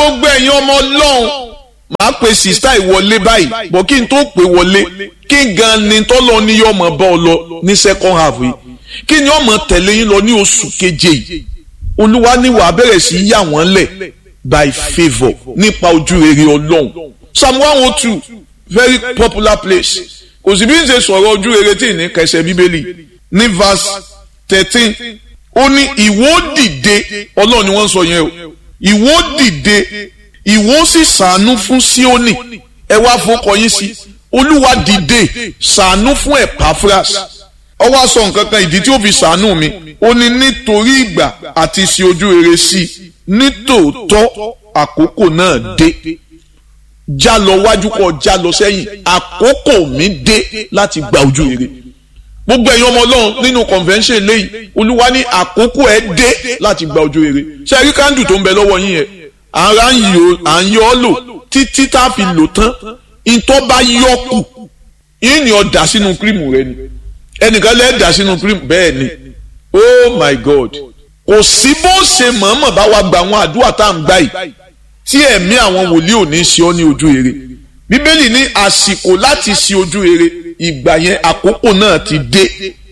gbogbo ẹ̀yin ọmọ ọlọ́run máa pe sista ìwọlé báyìí bọ̀ kí n tó pè wọlé kí gan ni tọ́lọ́ ní yọ ọmọ bá ọ lọ ní second half yìí kí ni ọmọ tẹ̀lé yín lọ ní oṣù keje yìí olúwa ní wàá bẹ̀rẹ̀ sí yà wọ́n lẹ̀ by favour nípa ojú rere ọlọ́run psalm one oh two very popular place kò sì bí n ṣe sọ̀rọ̀ ojú rere tí ì ní kẹsẹ̀ bíbélì ní verse thirteen ó ní ìwọ dìde ọlọ́run ni wọ́n ń sọ yẹn o ìwọ dìde ìwọ sì ṣàánú fún Síónì ẹ wá fọkọ yín sí olúwa dìde ṣàánú fún Epaphras ó wá sọ nǹkan kan ìdí tí ó fi ṣàánú mi ó ní nítorí ìgbà àti ṣe ojú rere sí i nítòótọ́ àkókò náà dé já lọ wájú kọ já lọ sẹ́yìn àkókò mi dé láti gba ojú rere gbogbo ẹ̀yin ọmọ ọlọ́run nínú convention lẹ́yìn olúwa ní àkókò ẹ̀ dé láti gba ojú rere ṣe rí kándù tó ń bẹ lọ́wọ́ yín yẹn ara ń yọ à ń yọ ọ́ lò títí tá a fi lò tán ìtọ́ bá yọ kù yín ni ọ dà sínú kírìmù rẹ ni ẹnìkan lẹ́ẹ̀ dà sínú kírìmù bẹ́ẹ̀ ni oh my god kò sí bó ṣe mọ̀ọ́mọ̀ bá wa gba àwọn àdúrà tá à ń gbà yìí tí ẹ̀mí àwọn wòlíì ò ní ṣe ọ́ ní ojú rere bíbélì ní àsìkò láti ṣe ojú rere ìgbà yẹn àkókò náà ti dé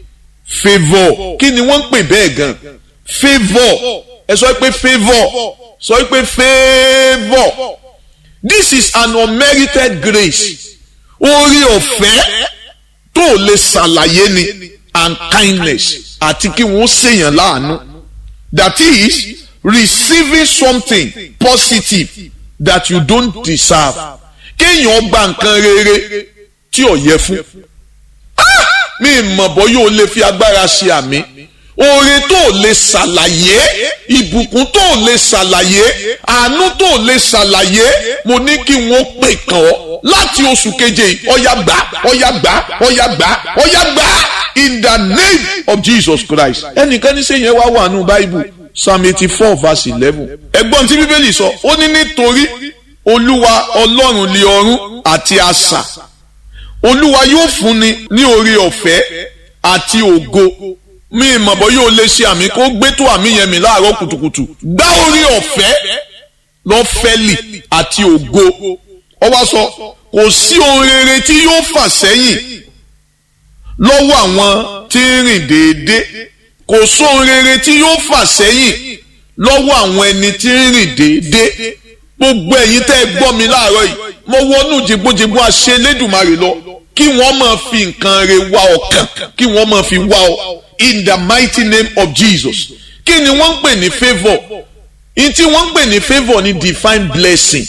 favour kí ni wọ́n ń pè bẹ́ẹ̀ gan favour ẹ sọ pé favour sọ pé favour this is an unmerited grace orí ọ̀fẹ́ tó lè ṣàlàyé ni and kindness àti kí wọ́n ṣèyàn láàánú that is receiving something positive that you don't deserve kéèyàn gba nǹkan rere tí ò yẹ fún mi mọ̀ bọ́ yóò lè fi agbára ṣe àmì oore tó lè ṣàlàyé ìbùkún tó lè ṣàlàyé àánú tó lè ṣàlàyé mo ní kí wọ́n pè kàn ọ́ láti oṣù keje ọ̀yà gbà ọ̀yà gbà ọ̀yà gbà ọ̀yà gbà in the name of Jesus Christ ẹnìkan ní sẹ́yìn wá wà nù báíbù psalm eighty four verse eleven ẹgbọ́n tí bíbélì sọ ó ní nítorí olúwa ọlọ́run lé ọ̀run àti asà olúwa yóò fúnni ní oore ọ̀fẹ́ àti ògo mi ìmọ̀bọ̀ yóò lè ṣe àmì kó gbé tó àmì yẹn mi láàárọ̀ kùtùkùtù gbá oore ọ̀fẹ́ lọ́fẹ́lì àti ògo ó wá sọ kò sí ohun rere tí yóò fà sẹ́yìn lọ́wọ́ àwọn tí ń rìn déédéé kò sóhun rere tí yóò fà sẹ́yìn lọ́wọ́ àwọn ẹni tí ń rìn déédéé gbogbo ẹ̀yin tẹ́ ẹ gbọ́ mi láàárọ̀ yìí mo wọnú jìgbójìgbó àṣẹ Elédùmarè lọ kí wọ́n máa fi nǹkan re wá ọkàn kí wọ́n máa fi wá ọ in the mighty name of Jesus kí ni wọ́n ń pè ní favour in tí wọ́n ń pè ní favour ni divine blessing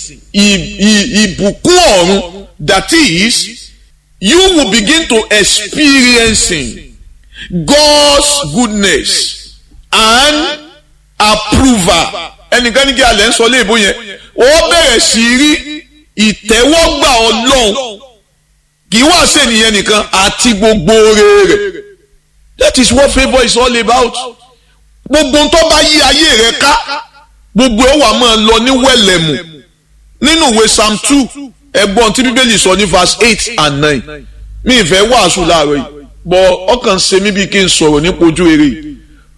ìbùkún ọ̀run that is you will begin to experiencing God's goodness and approval ẹnìkan ní kí alẹ́ ń sọ léèbó yẹn ó bẹ̀rẹ̀ sí rí ìtẹ́wọ́gbà ọlọ́run kì í wá sẹ́niyẹn nìkan àti gbogbo oore rẹ̀ that is what favour is all about gbogbo tó bá yí ayé rẹ ká gbogbo ẹ̀ wà máa lọ ní wẹ̀lẹ̀mù nínú ìwé psalm two ẹ̀gbọ́n tí bíbélì sọ ní verse eight and nine mi ìfẹ́ wàásù láàárọ̀ yìí bọ̀ ọkàn ṣe mí bí kí n sọ̀rọ̀ nípa ojú eré yìí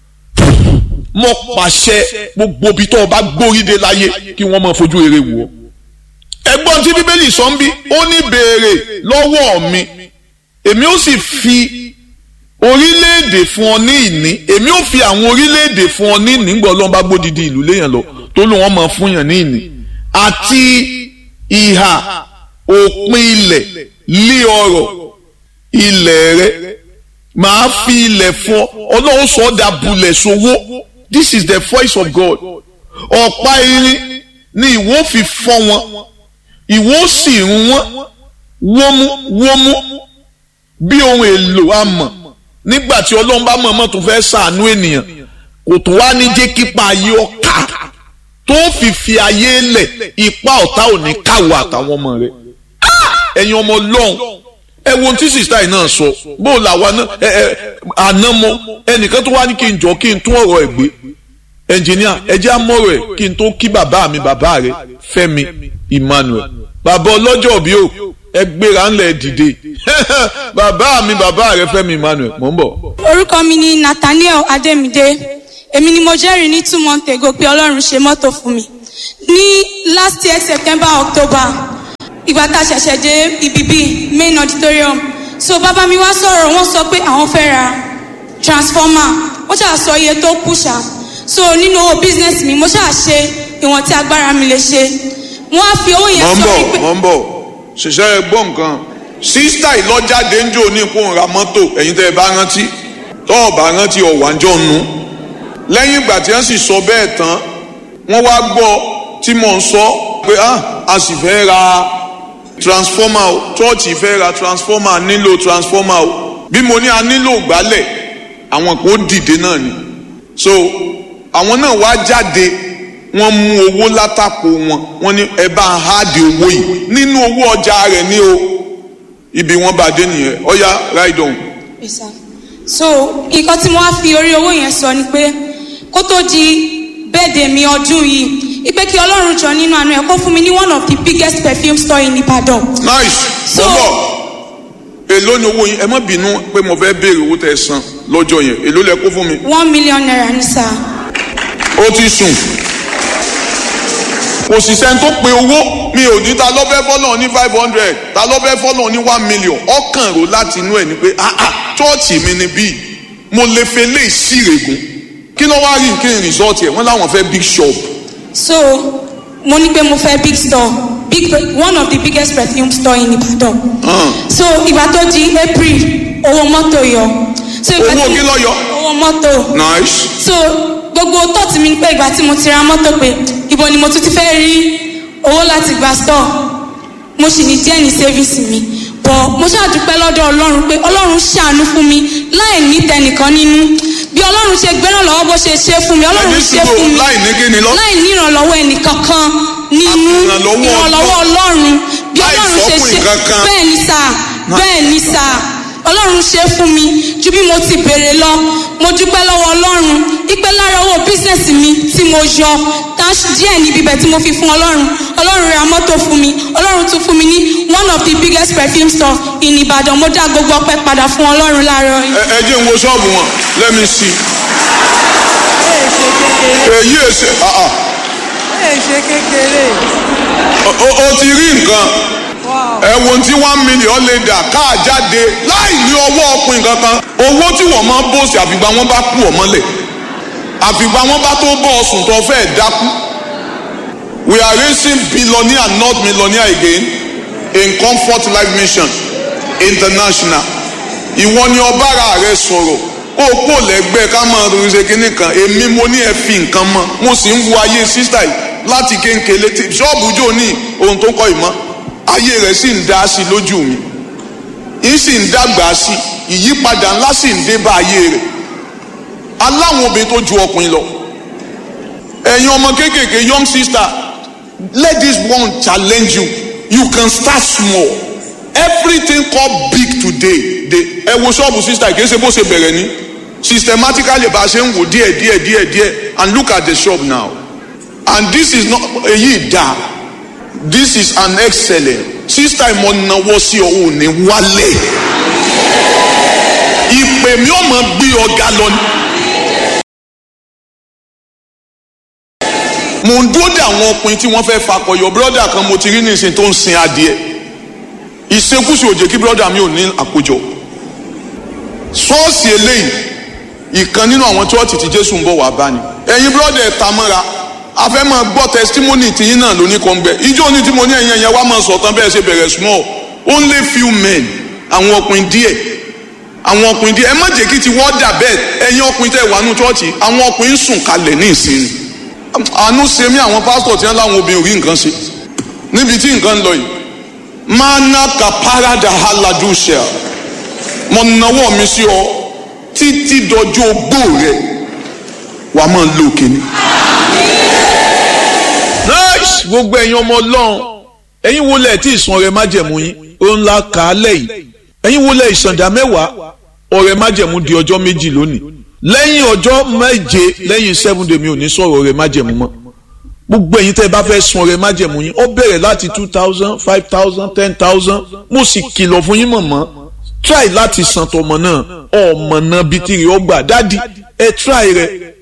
mo pàṣẹ gbogbo ibi tó o bá gbóríde láyé kí wọ́n máa fojú eré wò ó ẹ̀gbọ́n tí bíbélì sọ ń bí ó ní béèrè lọ́wọ́ mi èmi ó sì fi orílẹ̀-èdè fún ọ ní ìní èmi ó fi àwọn orílẹ̀-èdè fún ọ ní ìní ńgbọ́ ọlọ́run bá gbódìdí ìlú léèyàn lọ tó ló wọ́n máa fún yàn ní ìní àti ìhà òpin ilẹ̀ lé ọrọ̀ ilẹ̀ rẹ màá fi ilẹ̀ fún ọ ọlọ́run sọ ọ́ dà bulẹ̀ sowó this is the voice of God ọ̀pá irin ni ìwọ fi fọ́ wọn ìwọ sì rún wọn wómú wómú bí ohun èlò amọ̀ nígbà tí ọlọ́run bá mọ̀ọ́mọ̀ tó fẹ́ ṣàánú ènìyàn kò tó wá ní jẹ́ kípa ayé ọ̀ka tó fi fi ayé lẹ̀ ipa ọ̀tá ò ní káwọ́ àtàwọn ọmọ rẹ̀ ẹ̀yin ọmọ ọlọ́run ẹ wo ohun tí sista yìí náà sọ bó o làwa náà ẹ ẹ àná mọ ẹnìkan tó wá ní kí n jọ kí n tún ọ̀rọ̀ ẹ̀ gbé ẹnjìníà ẹ jẹ́ àmọ́rọ̀ ẹ̀ kí n tó kí bàbá mi bàbá rẹ̀ Fẹ́mi Emmanuel bàbá ọlọ́jọ́ bí o ẹ gbéra ńlẹ̀ dìde bàbá mi bàbá rẹ̀ Fẹ́mi Emmanuel mò ń bọ̀. orúkọ mi ni Nathaniel Adémídé èmi ni mo jẹ́rìí ní two months ago pé Ọlọ́run ṣe mọ́tò fún mi ní last year september october ìgbà tá a ṣẹ̀ṣẹ̀ dé ibi bíi main auditorium so bàbá mi wá sọ̀rọ̀ wọ́n sọ pé àwọn fẹ́ ra transformer wọ́n ṣáà sọ iye tó kù ṣá so nínú owó business mi mo ṣáà ṣe ìwọ̀n tí agbára mi lè ṣe wọ́n á fi owó yẹn mọ̀ ń sọ bọ̀ wípé mọ̀ ń bọ̀ ṣiṣẹ́ ẹ gbọ́ nǹkan sísítà ìlọ́jáde ń jò ní ipò ra mọ́tò ẹ̀yin tẹ́ ẹ bá rántí tọ́ ọ̀ bá rántí ọ̀wájọ́ nu lẹ́yìn ìgbà tí wọ́n sì sọ bẹ́ẹ̀ tán wọ́n wá gbọ́ tí mò ń sọ pé ah a sì fẹ́ ra transformer o chọ́ọ̀chì fẹ́ ra transformer a nílò transformer o bí mo ní a nílò gbálẹ̀ àwọn kò dìde náà ni so àwọn náà wá jáde wọ́n mú owó látàkò wọn wọ́n ní ẹ bá ń háàdì owó yìí nínú owó ọjà rẹ̀ ní o ibi wọ́n bá dé nìyẹn ọ̀ya ride on. Yes, sir. so nǹkan tí mo wá fi orí owó yẹn sọ ni pé kó tó di bẹ́ẹ̀dẹ̀ mi ọdún yìí ipe kí ọlọ́run jọ nínú àánú ẹ̀ kó fún mi ní one of the biggest perfume store in Ibadan. nice So- bọ́bọ̀ èló ni owó yín ẹ má bínú pé mo fẹ́ béèrè owó tẹ́ ẹ san lọ́jọ́ yẹn èló lẹ kó fún mi. one million naira ní sá. ó ti sùn kò sì sẹ́ni tó pe owó mi ò ní ta lọ́fẹ́ fọ́lọ́ ní five hundred ta lọ́fẹ́ fọ́lọ́ ní one million ọkàn rò láti inú ẹ̀ ni pé ah ah chọ́ọ̀chì mi ni bíi mo lè fẹ́ lé ìsírègùn kí ló wá rí kí n rìsọ́ọ̀tì ẹ̀ wọ́n láwọn fẹ́ big shop so mo ní pé mo fẹ́ big store big one of the biggest perfume store in Ibadan. hàn so ìgbà tó di April owó mọ́tò yọ. so ìgbà Owó tí- kí ló yọ? owó mọ́tò. nice so gbogbo tọ́ọ̀tì mi ni pé ìgbà tí mo ti ra mọ́tò pé ibo ni mo tún ti fẹ́ rí owó láti gba store mo sì ní díẹ̀ ní sẹ́fíìsì mi bọ̀ mo ṣàdúpẹ́ lọ́dọ̀ ọlọ́run pé ọlọ́run ṣàánú fún mi láì ní tẹnìkan nínú bí ọlọ́run ṣe gbẹ́ràn lọ́wọ́ bó ṣe ṣe fún mi ọlọ́run ẹni ṣe sùúrù fún mi láì ní kí ni lọ. láì ní ìrànlọ́wọ́ ẹnìkankan nínú Ìrànlọ́wọ́ ìrànlọ́wọ́ ọlọ́run bí Láì ọlọ́run ṣe sọ́kùnrin ṣe kankan. bẹ́ẹ̀ ni sà bẹ́ẹ̀ ni sà ọlọ́run ṣe fún mi ju bí mo ti béèrè lọ mo dúpẹ́ lọ́wọ́ ọlọ́run ipe lára owó bísíǹsì mi tí mo yọ tash díẹ̀ níbi ibẹ̀ tí mo fi fún ọlọ́run ọlọ́run ra mọ́tò fún mi ọlọ́run tún fún mi ní one of the biggest perfume store in Ìbàdàn mo dá gbogbo ọpẹ́ padà fún ọlọ́run láàárọ̀ yìí. ẹ ẹ jẹ́ n wo ṣọ́ọ̀bù wọn let me see. èyí èsè ah ah ẹ ṣe kékeré o- o o ti rí nǹkan ẹ wo ohun tí one million lè dà káà jáde láì ní ọwọ́ ọkùnrin kankan owó tí wọ́n máa ń bòsì àfìgbà wọn bá kú ọ mọ́lẹ̀ àfìgbà wọn bá tó bọ́ ọsùn tó fẹ́ dákú we are raising billionaire not millionaire again in comfort life mission international ìwọ ni ọbára rẹ sọ̀rọ̀ kó o kó lẹ́gbẹ́ ká máa ronú ṣe kínní kan èmi mo ní ẹ fi nǹkan mọ́ mo sì ń wo ayé sísítà yìí láti kéńkéle tí ṣọ́ọ̀bù jò ní ohun tó kọ́ ìmọ̀ ayé rẹ̀ sì ń dá sí lójú mi ń sì ń dàgbà sí ìyípadà ńlá sì ń dé bá ayé rẹ̀ aláwọn obìnrin tó ju ọkùnrin lọ ẹ̀yin ọmọ kéékèèké young sister let this one challenge you you can start small everything called big today dey ẹ wo ṣọ́ọ̀bù sister kì í ṣe bó ṣe bẹ̀rẹ̀ ní systematically bá a ṣe ń wò díẹ̀ díẹ̀ díẹ̀ díẹ̀ and look at the shop now and this is not èyí dá this is an excellent sister ìmọ̀ náwó sí ọ ò ní wálé ìpè mi ò mọ̀ gbé ọ̀gá lọ ni. mo ń dúró de àwọn ọkùnrin tí wọ́n fẹ́ fakọyọ bírọ́dà kan mo ti rí nísìn tó ń sin adìẹ ìṣekúṣe òjè kí bírọ́dà mi ò ní àkójọ ṣọ́ọ̀ṣì eléyìí ìkan nínú àwọn chọ́ọ̀tì tí jésù ń bọ̀ wá bá ni ẹ̀yin bírọ́dà ẹ̀ ta mọ́ra a fẹ́ máa gbọ́ testimony tìyín náà lóní kan gbẹ ìjọ ní tí mo ní ẹ̀yin ẹ̀yẹ wá máa sọ̀tàn bẹ́ẹ̀ ṣe bẹ̀rẹ̀ small only few men àwọn ọkùnrin díẹ̀ àwọn ọkùnrin díẹ̀ ẹ má jẹ́ kí ti wọ́n dà bẹ́ẹ̀ ẹ̀yin ọkùnrin tẹ̀ wà nù chọ́ọ̀chì àwọn ọkùnrin ń sùn kalẹ̀ ní ìsinmi àánú ṣe mí àwọn pásítọ̀ tí wọ́n láwọn obìnrin ò rí nǹkan ṣe níbi tí nǹkan ń lọ yìí mana kaparada haladusha mo nawọ́ mi sí ọ títí dọjọ́ ogbó rẹ wàá máa lo kíní. nice gbogbo ẹ̀yin ọmọ ọlọ́run ẹ̀yin wo lẹ̀ tí ìsun ọrẹ májẹ̀mú yín ó ńlá kà á lẹ́yìn ẹ̀yin wo lẹ̀ ìsàndà mẹ́wàá ọrẹ májẹ̀mú di ọjọ́ méjì lónìí lẹ́yìn ọjọ́ méje lẹ́yìn seven day mi ò ní sọ̀rọ̀ ọrẹ májẹ̀mú mọ́ gbogbo ẹ̀yin tẹ́ ẹ bá fẹ́ sun ọrẹ májẹ̀mú yín ó bẹ̀rẹ̀ láti two thousand five thousand ten thousand mo sì kìlọ̀ fún yín mọ̀mọ́ try láti san tọmọ náà ọmọ náà bíi tìrì ọgbà dádì ẹ try rẹ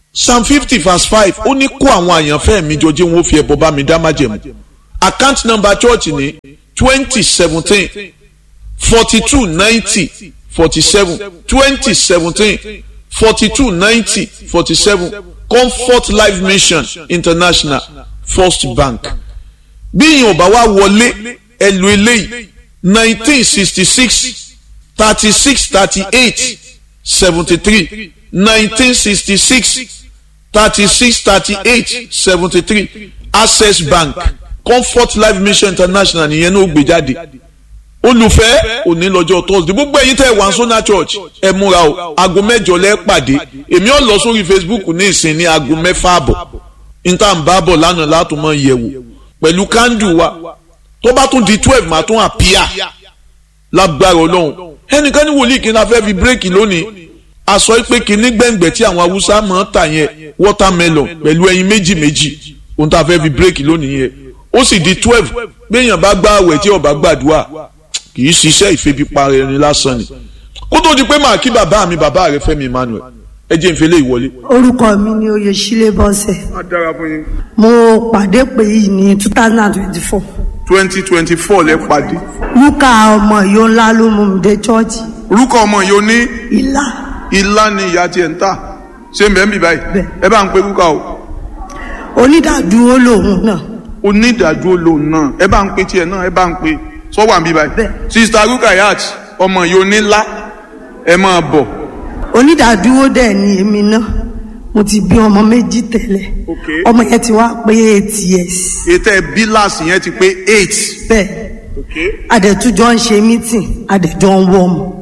psalm fifty verse five ó ní kó àwọn àyànfẹ́ mi jọ jẹ́ wọn ó fi ẹbọ bá mi dá májẹ̀mú account number church ní twenty seventeen forty two ninety forty seven twenty seventeen forty two ninety forty seven comfort life mission international first bank bí ìyẹn ò bá wá wọlé ẹ lo eléyìí nineteen sixty six thirty six thirty eight seventy three nineteen sixty six thirty six thirty eight seventy three access bank comfort life mission international nìyẹn ní ó gbé jáde olùfẹ́ òní lọ́jọ́ thursday gbogbo ẹ̀yin tẹ́ ẹ̀ wá sọ́nà church ẹ múra o aago mẹ́jọ lẹ́ pàdé èmi ò lọ sórí facebook ní ìsìn ní aago mẹ́fà àbọ̀ níta ń bá bọ̀ lánàá látùmọ̀ yẹ̀wò pẹ̀lú kándù wa tó bá tún di twelve máa tún àpíà lágbára ọlọ́run ẹnìkan ní wòlíì kí n la fẹ́ fi bírèkì lónìí aṣọ pé kínní gbẹ̀ngbẹ̀ tí àwọn haúsá máa ń tà yẹn watermelon pẹ̀lú ẹyin méjì méjì ohun tá a fẹ́ fi bírèkì lónìí yẹn ó sì di twelve béèyàn bá gbá àwẹ̀ tí ó bá gbàdúrà kì í ṣiṣẹ́ ìfebipara ẹni lásán ni kó tó di pé màá kí bàbá mi bàbá rẹ Fẹ́mi Emmanuel ẹ jẹ́ ìfẹ́lẹ́ ìwọlé. orúkọ mi ni oyèsílẹ̀ bọ́sẹ̀ a dára fún yín. mo pàdé pé yìí ní two thousand and twenty-four twenty twenty four lẹ pàdé. lúkà ọmọ yóò ńlá ló mú mi dé chọ́ọ̀chì orúkọ ọmọ yìí ó ní ìlà ilá ni ìyá tiẹ̀ ń tà ṣé ń bẹ́ẹ̀ ń bì báyìí Bẹ́ẹ̀. ẹ bá ń pe rúkà o onídàádúró lòun náà onídàájú olóhùn náà ẹ bá ń pe tiẹ̀ náà ẹ bá ń pe sọ́wọ́ àbí báyìí. Bẹ́ẹ̀. sista rukayat ọmọ yìí onílá ẹ máa bọ̀. onídàádúró dẹ̀ ni èmi náà mo ti bí ọmọ méjì tẹ́lẹ̀ Ok. ọmọ yẹn ti wá pé eight years ètò ẹ bíláàsì yẹn ti pé eight. bẹ́ẹ̀ adẹ̀tújọ́ ń ṣe meeting adẹ̀jọ́ ń wọ́ ọmọ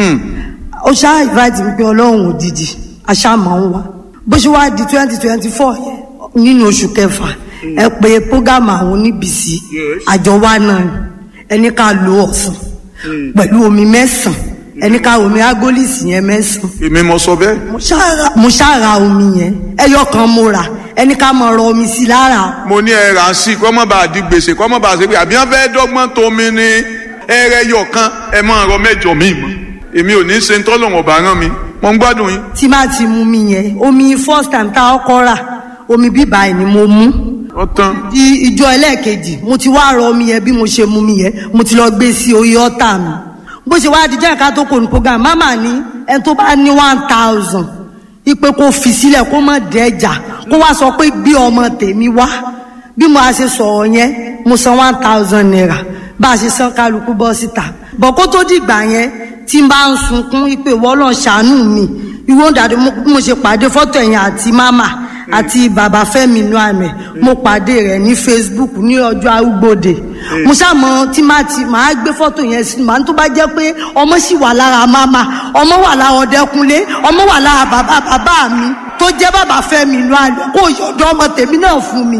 ó ṣáà invite mi pé ọlọ́run òjijì aṣáàmọ̀ ń wá bó ṣe wá di twenty twenty four nínú oṣù kẹfà ẹ pé program àwọn oníbìsí Yes. àjọ wa náà ni ẹni ká lo ọ̀sán pẹ̀lú omi mẹ́sàn-án ẹni ká omi agolisi yẹn mẹ́sàn-án èmi mo sọ bẹ́ẹ̀. mo ṣáà- mo ṣáà ra omi yẹn ẹyọ kan mo rà ẹni ká máa rọ omi sí lára mo ní ẹ rà á sí kọ́ mọ́ bá a di gbèsè kọ́ mọ́ bá a ṣe pé àbí wọ́n fẹ́ dọ́gbọ́n tó mi ní ẹrẹ yọ kan ẹ máa rọ mẹ́jọ mi mọ́ èmi ò ní ṣe ń tọ́lọ̀ wọn bá rán mi mo ń gbádùn yín. tí má ti mú mi yẹn omi first time tá a kọ́ rà omi bíbá ẹ̀ ni mo mú ọ̀tán di ìjọ ẹlẹ́ẹ̀kejì mo ti wá rọ omi yẹn bí mo ṣe mú mi yẹn mo ti lọ gbé sí orí ọ́tà mi bó ṣe wá di jẹ́ ká tó kò ní program mama ní ẹni tó bá ní one thousand ipe kó fi sílẹ̀ kó má dẹ́jà kó wá sọ pé gbé ọmọ tèmi wá bí mo a ṣe sọ̀rọ̀ yẹn mo san one thousand naira bá a ṣe san kálukú bọ́ síta bọ̀ kó tó dìgbà yẹn tí n bá ń sunkún ipe wọ́lọ́ ṣàánú mi ìwọ́n dàdí mo bí mo ṣe pàdé fọ́tò ẹ̀yìn àti mama àti bàbá Fẹ́mi inú àmì mo pàdé rẹ̀ ní Facebook ní ọjọ́ arúgbòde mo ṣàmọ tí máa ti máa gbé fọ́tò yẹn sí màá tó bá jẹ́ pé ọmọ sì wà lára mama ọmọ wà lára Ọdẹkùnlé ọmọ wà lára bàbá bàbá mi tó jẹ́ bàbá Fẹ́mi inú àmì kó yọ̀dọ̀ ọmọ tèmi náà fún mi.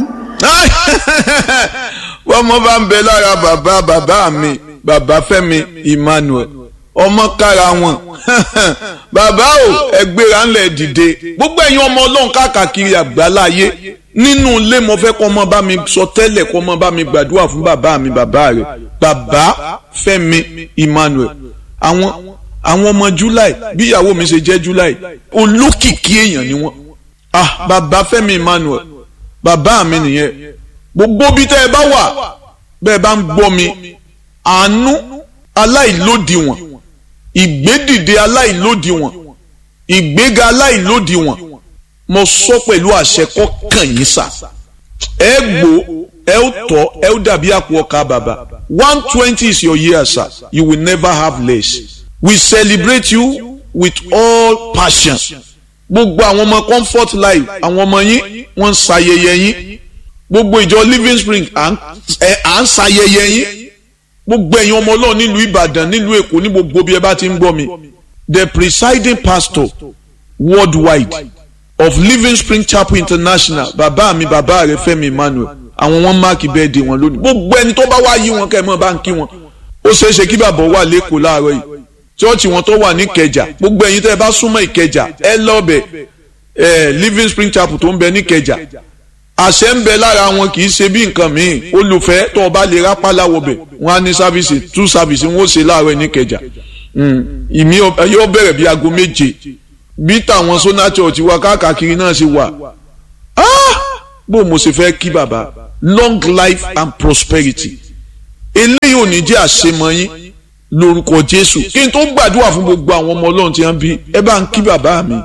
wọ́n mọ bá ń bẹ lára bàbá bàbá mi bàbá Fẹ́mi Emmanuel ọmọ kára wọn bàbá o ẹgbẹ́ra ńlẹ̀ dìde gbogbo ẹ̀yin ọmọ ọlọ́run káàkiri àgbáláyé nínú ilé mo fẹ́ kọ́ ọmọ bá mi sọ tẹ́lẹ̀ kọ́ ọmọ bá mi gbàdúrà fún bàbá mi bàbá rẹ̀ bàbá Fẹ́mi Emmanuel àwọn àwọn ọmọ July bí ìyàwó mi ṣe jẹ́ July olókìkí èèyàn ni wọ́n ah bàbá Fẹ́mi Emmanuel bàbá mi nìyẹn gbogbo bí tẹ́ ẹ bá wà bẹ́ẹ̀ bá ń gbọ́ mi àánú aláìlódiwọ̀n ìgbédìde aláìlódiwọ̀n ìgbéga aláìlódiwọ̀n mo sọ pẹ̀lú àṣẹ kọ́kàn yín sà ẹ gbó ẹ ó tọ́ ẹ ó dàbí àpò ọkà bàbá one twenty is your year sir you will never have less we celebrate you with all passion gbogbo àwọn ọmọ comfort life àwọn ọmọ yín wọ́n ń ṣayẹyẹ yín gbogbo ìjọ living spring à ń ẹ- à ń ṣayẹyẹ yín gbogbo ẹ̀yin ọmọ ọlọ́run nílùú ìbàdàn nílùú èkó ní gbogbo bí ẹ bá ti ń gbọ́ mi the presiding pastor worldwide of living spring chapel international bàbá mi bàbá rẹ Fẹ́mi Emmanuel àwọn wọn máàkì bẹ́ẹ̀dì wọn lónìí gbogbo ẹni tó bá wá yí wọn kẹ́ ẹ mọ́ bá ń kí wọn ó ṣeé ṣe kí bàbá wà lẹ́kọ̀ọ́ láàárọ̀ yìí chọ́ọ̀chì wọn tó wà ní ìkẹjà gbogbo ẹ̀yin tẹ́ ẹ bá súnmọ́ ìkẹjà ẹ lọ́ọ̀bẹ̀ ẹ living spring chapel tó ń bẹ ní ìkẹjà àṣẹ ń bẹ lára wọn kì í ṣe bí nǹkan míì olùfẹ́ tó o bá lè rápálá wọbẹ̀ wọn á ní sáfìsì tú sáfìsì wọn ó ṣe láàárọ̀ ní ìkẹjà ìmí yóò bẹ̀rẹ̀ bí aago méje bí tàwọn sona church wa káàkiri náà ṣe wà bó mo ṣe fẹ́ kí bàbá long life and prosperity eléyìí ò ní jẹ́ àṣemọ yín lórúkọ Jésù kí n tó gbàdúrà fún gbogbo àwọn ọmọ Ọlọ́run tí wọ́n bí ẹ bá ń kí bàbá mi